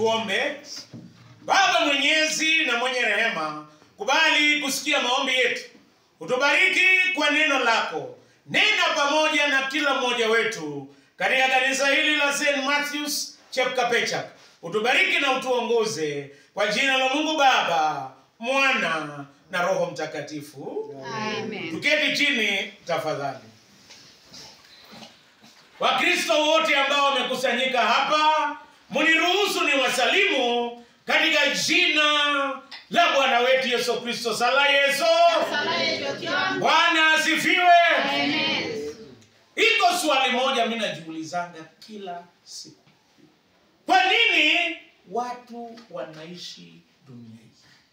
Tuombe. Baba mwenyezi na mwenye rehema, kubali kusikia maombi yetu, utubariki kwa neno lako. Nena pamoja na kila mmoja wetu katika kanisa hili la St. Matthews Chepkapechak. Utubariki na utuongoze kwa jina la Mungu Baba, Mwana na Roho Mtakatifu. Amen. Tuketi chini tafadhali. Wakristo wote ambao wamekusanyika hapa, muniruhusu ni wasalimu katika jina la Bwana wetu Yesu Kristo. Sala Yesu. Sala yetu ikiwa- Bwana asifiwe. Amen. Iko swali moja mimi najiulizanga kila siku, kwa nini watu wanaishi dunia hii?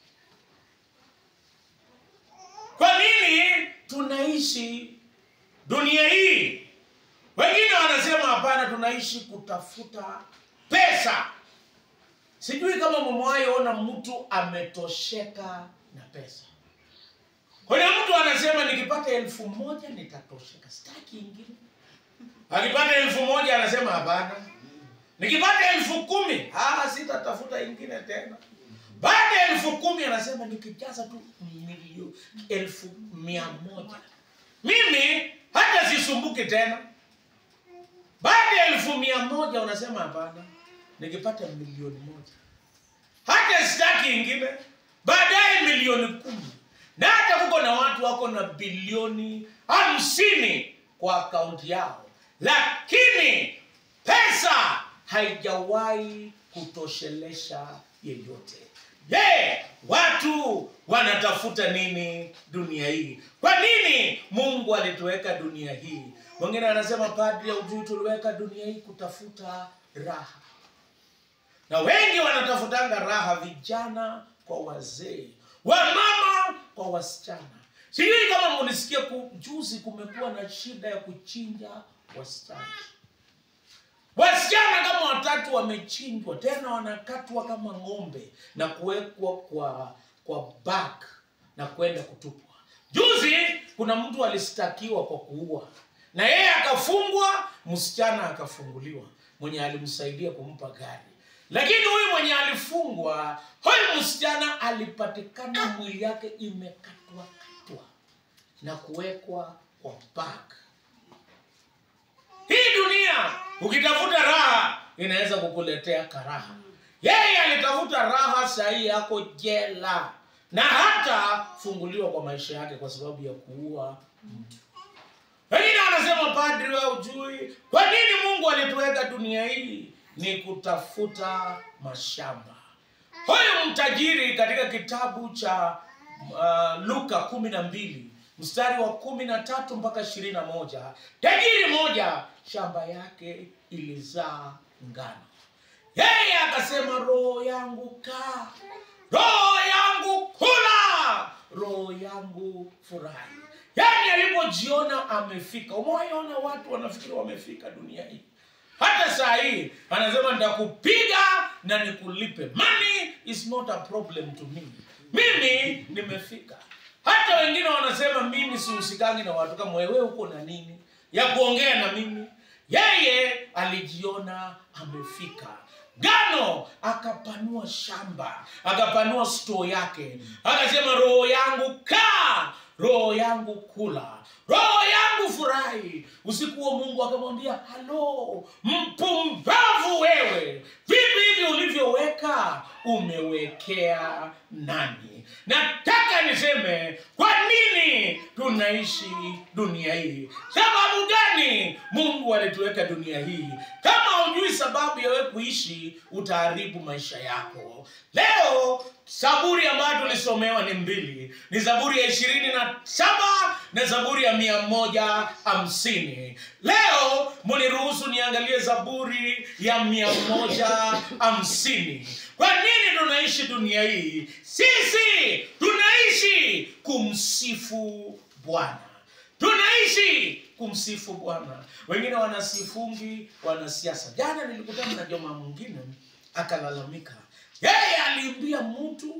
Kwa nini tunaishi dunia hii? Wengine wanasema hapana, tunaishi kutafuta pesa. Sijui kama mmewahi ona mtu ametosheka na pesa. Kuna mtu anasema nikipata elfu moja nitatosheka, sitaki ingine. Akipata elfu moja anasema hapana, nikipata elfu kumi ah, sitatafuta ingine tena. Baada ya elfu kumi anasema nikijaza tu milio elfu mia moja mimi hata sisumbuki tena. Baada ya elfu mia moja unasema hapana, nikipata milioni moja hata sitaki ingine. Baadaye milioni kumi, na hata kuko na watu wako na bilioni hamsini kwa akaunti yao, lakini pesa haijawahi kutoshelesha yeyote. Je, watu wanatafuta nini dunia hii? Kwa nini Mungu alituweka dunia hii? Wengine anasema padri, ujui tuliweka dunia hii kutafuta raha na wengi wanatafutanga raha, vijana kwa wazee, wamama kwa wasichana. Sijui kama mlisikia ku- juzi, kumekuwa na shida ya kuchinja wasichana. Wasichana kama watatu wamechinjwa, tena wanakatwa kama ng'ombe na kuwekwa kwa kwa bag na kwenda kutupwa. Juzi kuna mtu alistakiwa kwa kuua, na yeye akafungwa, msichana akafunguliwa, mwenye alimsaidia kumpa gari. Lakini huyu mwenye alifungwa, huyu msichana alipatikana mwili yake imekatwa katwa na kuwekwa kwa bag. Hii dunia ukitafuta raha inaweza kukuletea karaha. Yeye alitafuta raha, sahii yako jela na hata funguliwa kwa maisha yake kwa sababu ya kuua mtu. Wengine wanasema padri, wewe ujui kwa nini Mungu alituweka dunia hii? Ni kutafuta mashamba. Huyu mtajiri katika kitabu cha uh, Luka kumi na mbili mstari wa kumi na tatu mpaka ishirini na moja tajiri moja shamba yake ilizaa ngano. Yeye akasema, roho yangu kaa, roho yangu kula, roho yangu furahi. Yaani alipojiona amefika. Umewahiona watu wanafikiri wamefika dunia hii hata saa hii anasema nitakupiga na nikulipe. Money is not a problem to me. Mimi nimefika. Hata wengine wanasema mimi sihusikangi na watu kama wewe, uko na nini ya kuongea na mimi? Yeye alijiona amefika. Gano akapanua shamba, akapanua store yake, akasema roho yangu kaa, roho yangu kula, roho yangu furahi. Usiku huo Mungu akamwambia, halo mpumbavu wewe, vipi hivi ulivyoweka umewekea nani? Nataka niseme kwa nini tunaishi dunia hii? Sababu gani Mungu alituweka dunia hii? Kama hujui sababu ya wewe kuishi, utaharibu maisha yako. Leo Zaburi ambayo tulisomewa ni mbili, ni Zaburi ya ishirini na saba na Zaburi ya mia moja hamsini. Leo muniruhusu niangalie Zaburi ya mia moja hamsini. Kwa nini tunaishi dunia hii? Sisi tunaishi kumsifu Bwana tunaishi kumsifu Bwana. Wengine wanasifungi wanasiasa. Jana nilikutana na jamaa mwingine akalalamika, yeye aliimbia mtu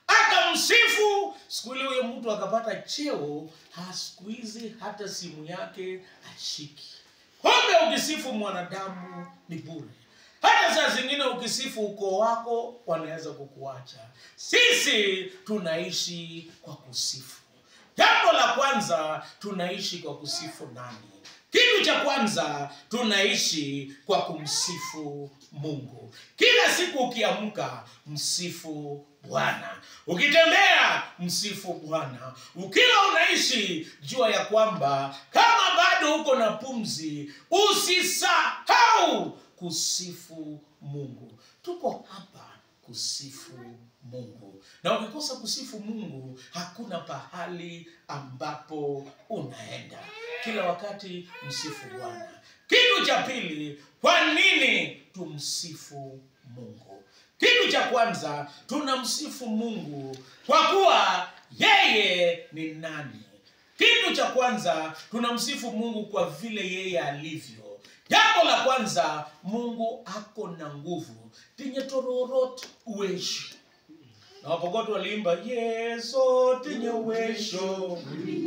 akamsifu, siku ile huyo mtu akapata cheo, ha siku hizi hata simu yake ashiki. Kumbe ukisifu mwanadamu ni bure. hata saa zingine ukisifu ukoo wako wanaweza kukuacha sisi tunaishi kwa kusifu jambo la kwanza tunaishi kwa kusifu nani kitu cha kwanza tunaishi kwa kumsifu mungu kila siku ukiamka msifu bwana ukitembea msifu bwana ukiwa unaishi jua ya kwamba kama bado uko na pumzi usisahau kusifu mungu tuko hapa kusifu mungu na ukikosa kusifu mungu hakuna pahali ambapo unaenda kila wakati msifu bwana kitu cha pili kwa nini tumsifu mungu kitu cha kwanza tunamsifu mungu kwa kuwa yeye ni nani kitu cha kwanza tunamsifu mungu kwa vile yeye alivyo jambo la kwanza mungu ako na nguvu tinye tororot uwesho na wapogoto waliimba yeso tinye uwesho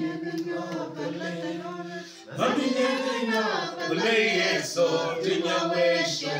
ule yeso tinye uwesho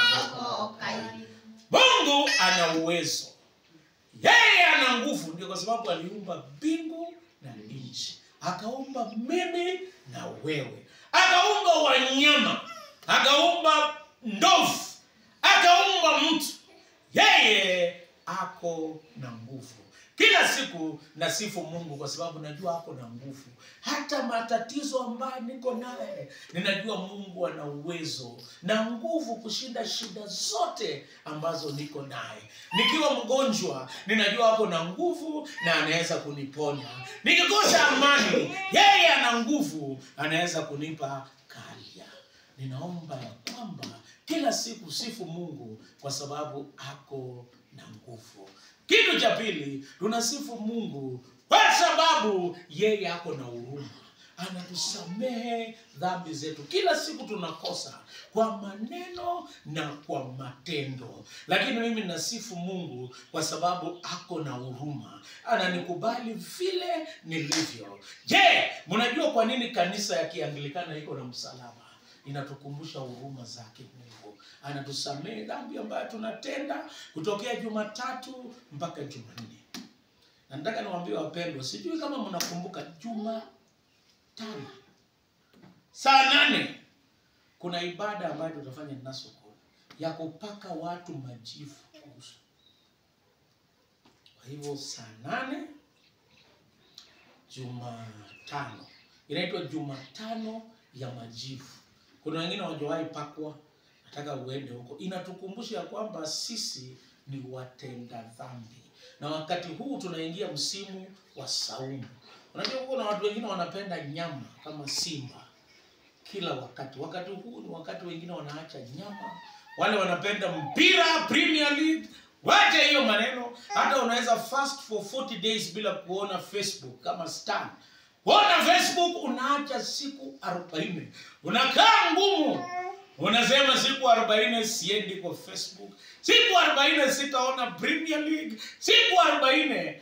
mungu ana uwezo yeye ana nguvu ndio kwa sababu aliumba mbingu na nchi akaumba mimi na wewe akaumba wanyama akaumba ndovu akaumba mtu yeye ako na nguvu kila siku nasifu mungu kwa sababu najua ako na nguvu hata matatizo ambayo niko naye ninajua mungu ana uwezo na nguvu kushinda shida zote ambazo niko naye nikiwa mgonjwa ninajua ako na nguvu na anaweza kuniponya nikikosa amani yeye ana nguvu anaweza kunipa karia ninaomba ya kwamba kila siku sifu mungu kwa sababu ako na nguvu kitu cha pili tunasifu mungu kwa sababu yeye ako na huruma anatusamehe dhambi zetu kila siku tunakosa kwa maneno na kwa matendo lakini mimi nasifu mungu kwa sababu ako na huruma ananikubali vile nilivyo je mnajua kwa nini kanisa ya kianglikana iko na msalaba inatukumbusha huruma zake mungu anatusamehe dhambi ambayo tunatenda kutokea jumatatu mpaka jumanne na nataka niwaambie wapendwa sijui kama mnakumbuka juma tano saa nane kuna ibada ambayo tutafanya nasoko ya kupaka watu majivu uso kwa hivyo saa nane jumatano inaitwa jumatano ya majivu kuna wengine wajawahi pakwa nataka uende huko inatukumbusha ya kwamba sisi ni watenda dhambi na wakati huu tunaingia msimu wa saumu unajua kuna watu wengine wanapenda nyama kama simba kila wakati wakati huu ni wakati wengine wanaacha nyama wale wanapenda mpira premier league wache hiyo maneno hata unaweza fast for 40 days bila kuona facebook kama stan kuona facebook unaacha siku 40 unakaa ngumu unasema siku 40 siendi kwa facebook siku 40 sitaona premier league siku 40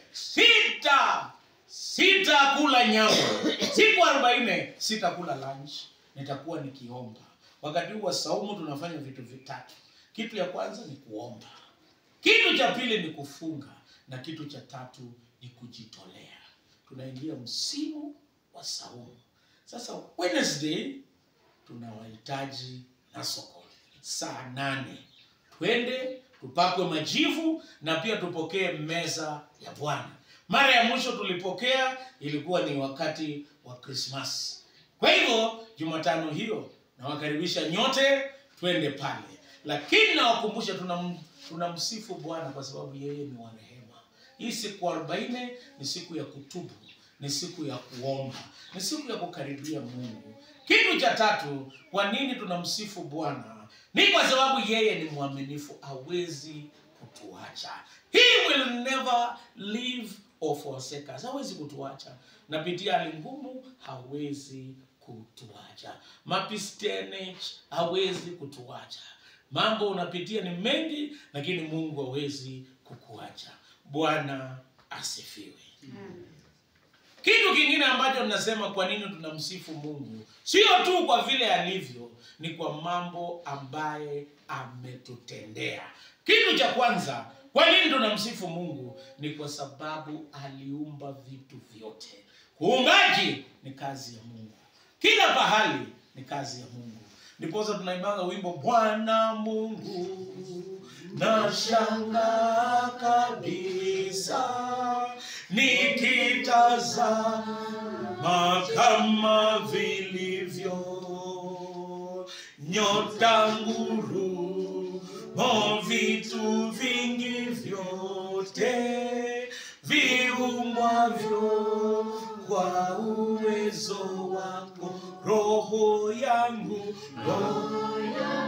sita sitakula nyama siku 40 sitakula lunch nitakuwa nikiomba wakati huu wa saumu tunafanya vitu vitatu kitu ya kwanza ni kuomba kitu cha pili ni kufunga na kitu cha tatu ni kujitolea tunaingia msimu wa saumu sasa wednesday tunawahitaji na soko saa nane twende tupakwe majivu na pia tupokee meza ya bwana mara ya mwisho tulipokea ilikuwa ni wakati wa krismas kwa hivyo jumatano hiyo nawakaribisha nyote twende pale lakini nawakumbusha tunam, tunamsifu bwana kwa sababu yeye ni wa rehema hii siku arobaini ni siku ya kutubu ni siku ya kuomba ni siku ya kukaribia mungu kitu cha tatu kwa nini tunamsifu bwana ni kwa sababu yeye ni mwaminifu hawezi kutuacha he will never leave or forsake us hawezi kutuacha napitia hali ngumu hawezi kutuacha mapistenage hawezi kutuacha mambo unapitia ni mengi lakini mungu hawezi kukuacha bwana asifiwe kitu kingine ambacho tunasema kwa nini tunamsifu mungu sio tu kwa vile alivyo ni kwa mambo ambaye ametutendea kitu cha kwanza kwa nini tunamsifu mungu ni kwa sababu aliumba vitu vyote uumbaji ni kazi ya mungu kila pahali ni kazi ya mungu ndiposa tunaimbanga wimbo bwana mungu na shanga kabisa nikitazama kama vilivyo nyota ngurumo vitu vingi vyote viumwavyo kwa uwezo wako roho yangu roho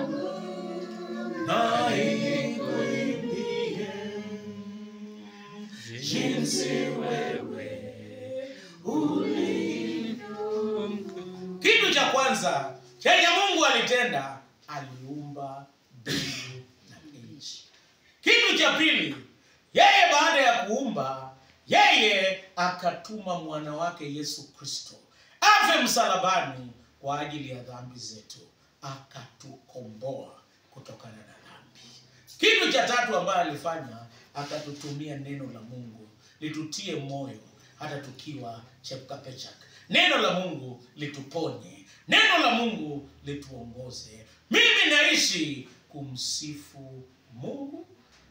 na ikuimbie jinsi wewe ulivyo. Kitu cha kwanza chenye Mungu alitenda, aliumba mbingu na nchi. Kitu cha pili, yeye baada ya kuumba, yeye akatuma mwana wake Yesu Kristo afe msalabani kwa ajili ya dhambi zetu, akatukomboa kutokana na dhambi. Kitu cha tatu ambayo alifanya, akatutumia neno la Mungu litutie moyo hata tukiwa chepkapechak. Neno la Mungu lituponye, neno la Mungu lituongoze. Mimi naishi kumsifu Mungu,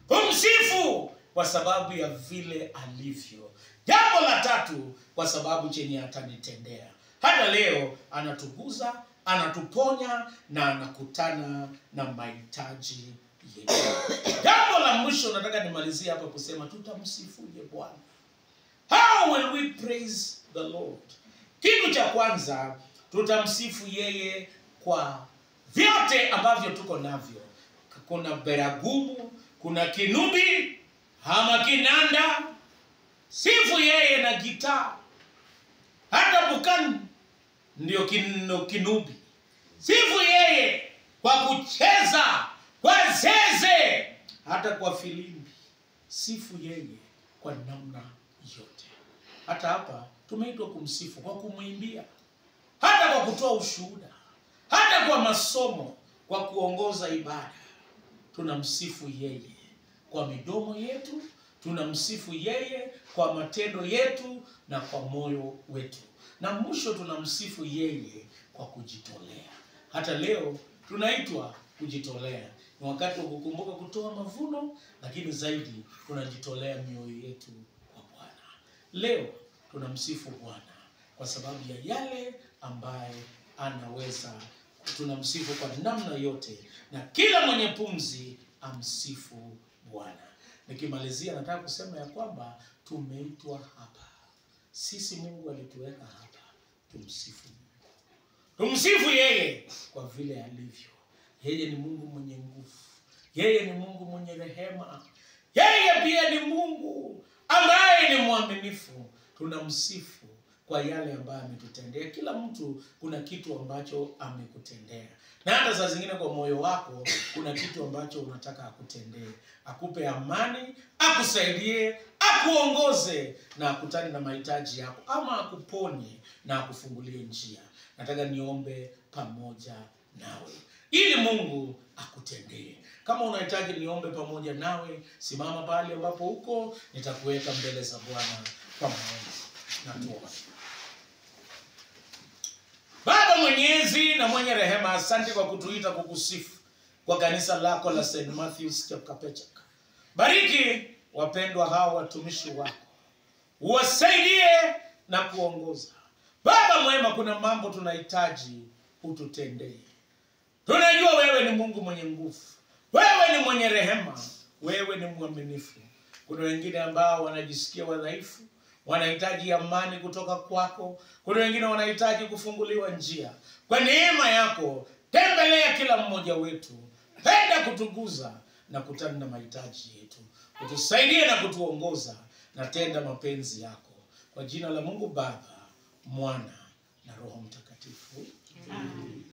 kumsifu kwa sababu ya vile alivyo. Jambo la tatu, kwa sababu chenye atanitendea. Hata leo anatuguza, anatuponya na anakutana na mahitaji yetu. Jambo la mwisho nataka nimalizie hapa kusema tutamsifuje Bwana. How will we praise the Lord? Kitu cha kwanza tutamsifu yeye kwa vyote ambavyo tuko navyo. Kuna beragumu, kuna kinubi ama kinanda. Sifu yeye na gitaa. Hata bukani ndio kinu- kinubi. Sifu yeye kwa kucheza, kwa zeze, hata kwa filimbi. Sifu yeye kwa namna yote. Hata hapa tumeitwa kumsifu kwa kumwimbia, hata kwa kutoa ushuhuda, hata kwa masomo, kwa kuongoza ibada. Tunamsifu yeye kwa midomo yetu, tunamsifu yeye kwa matendo yetu na kwa moyo wetu, na mwisho tunamsifu yeye kwa kujitolea. Hata leo tunaitwa kujitolea. Ni wakati wa kukumbuka kutoa mavuno, lakini zaidi tunajitolea mioyo yetu kwa Bwana. Leo tunamsifu Bwana kwa sababu ya yale ambaye anaweza. Tunamsifu kwa namna yote, na kila mwenye pumzi amsifu Bwana. Nikimalizia, nataka kusema ya kwamba tumeitwa hapa sisi, Mungu alituweka hapa tumsifu Mungu, tumsifu yeye kwa vile alivyo. Yeye ni Mungu mwenye nguvu, yeye ni Mungu mwenye rehema, yeye pia ni Mungu ambaye ni mwaminifu. Tunamsifu kwa yale ambayo ametutendea. Kila mtu kuna kitu ambacho amekutendea, na hata saa zingine kwa moyo wako kuna kitu ambacho unataka akutendee, akupe amani, akusaidie, akuongoze na akutane na mahitaji yako, ama akuponye na akufungulie njia. Nataka niombe pamoja nawe ili Mungu akutendee. Kama unahitaji niombe pamoja nawe, simama pale ambapo uko, nitakuweka mbele za Bwana kwa maombi. Na tuombe. Baba mwenyezi na mwenye rehema, asante kwa kutuita kukusifu kwa kanisa lako la St. Matthews Chepkapechak. Bariki wapendwa hao watumishi wako, uwasaidie na kuongoza. Baba mwema, kuna mambo tunahitaji ututendee. Tunajua wewe ni Mungu mwenye nguvu, wewe ni mwenye rehema, wewe ni mwaminifu. Kuna wengine ambao wanajisikia wadhaifu, wanahitaji amani kutoka kwako. Kuna wengine wanahitaji kufunguliwa njia. Kwa neema yako, tembelea kila mmoja wetu, penda kutuguza na kutana na mahitaji yetu, utusaidie na kutuongoza, na tenda mapenzi yako, kwa jina la Mungu Baba, Mwana na Roho Mtakatifu.